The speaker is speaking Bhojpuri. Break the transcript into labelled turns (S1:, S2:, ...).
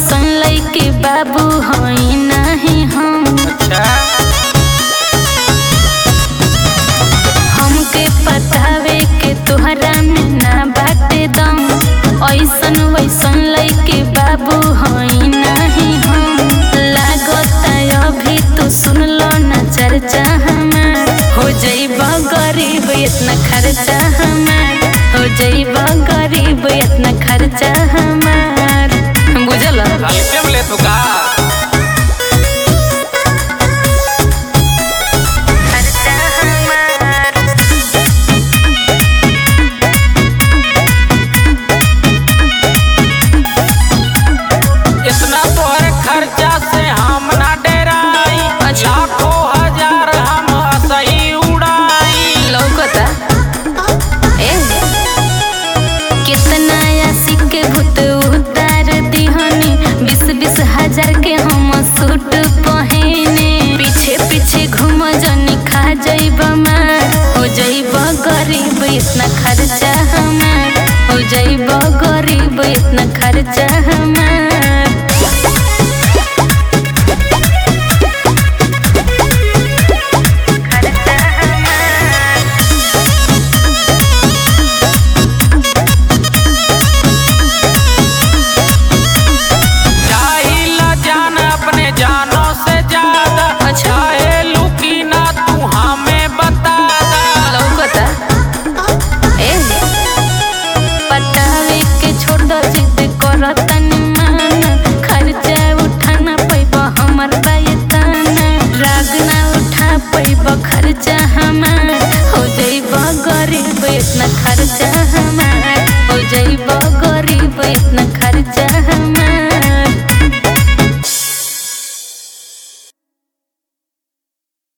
S1: वैसन लैके बाबू हई नहीं हम
S2: अच्छा
S1: हमके पतावे के तोहरा में ना बाटे दम ऐसन वैसन लैके बाबू हई नहीं हम लागता अभी तो सुन लो ना चर्चा हमार हो जइब गरीब इतना खर्चा हमार हो जइब गरीब इतना खर्चा हमार बुझल
S2: हल्के में ले तू का